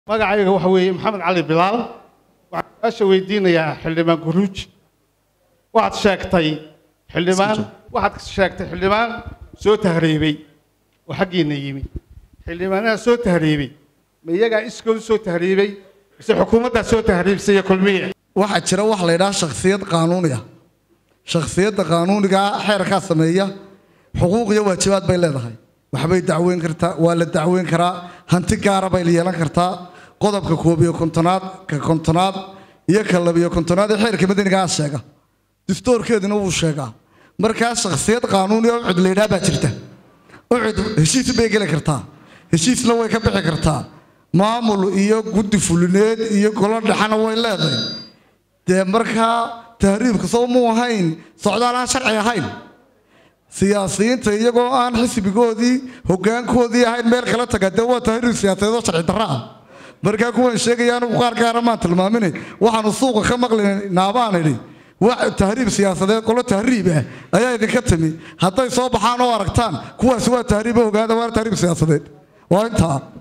magacayga waxa weeye maxamed cali bilaal waxaan su-aasha weydiinayaa xildhibaan guruuj waxaad sheegtay xildhibaan waxaad sheegtay xildhibaan soo tahriibay oo xaggiina yimi xildhibaanaha soo tahriibay ma iyagaa iskood soo tahriibay mise xukuumaddaa soo tahriibsay iyo kulmiye waxaa jira wax la yidhaha shakhsiyad qaanuuni ah shakhsiyadda qaanuunigaa xeerkaa sameeya xuquuq iyo waajibaad bay leedahay waxbay dacweyn kartaa waa la dacweyn karaa hanti gaara bay yeelan kartaa qodobka koob iyo kontonaad ka kontonaad iyo ka labiyo kontonaad ee xeerka madanigaa sheega distoorkeeduna wuu sheegaa markaa shakhsiyad qaanuuni oo ucud la yidhaha baa jirta ucud heshiis bay geli kartaa heshiisna way ka bixi kartaa maamul iyo guddi fulineed iyo golo dhexana way leedahay dee markaa tahriibka soo muu ahayn socdaal aan sharci ahayn siyaasiyiinta iyagoo aan xisbigoodii hogaankoodii ahayn meel kala taga dee waa tahriib siyaasadeed oo sharci darra ah markaa kuwan sheegaya anigu qaar gaara maan tilmaamine waxaanu suuqa ka maqlinaabaan idhi wax tahriib siyaasadeed qolo tahriib ah ayaa idinka timi hadday soo baxaan oo aragtaan kuwaasi waa tahriib ogaada waa tahriib siyaasadeed waa intaa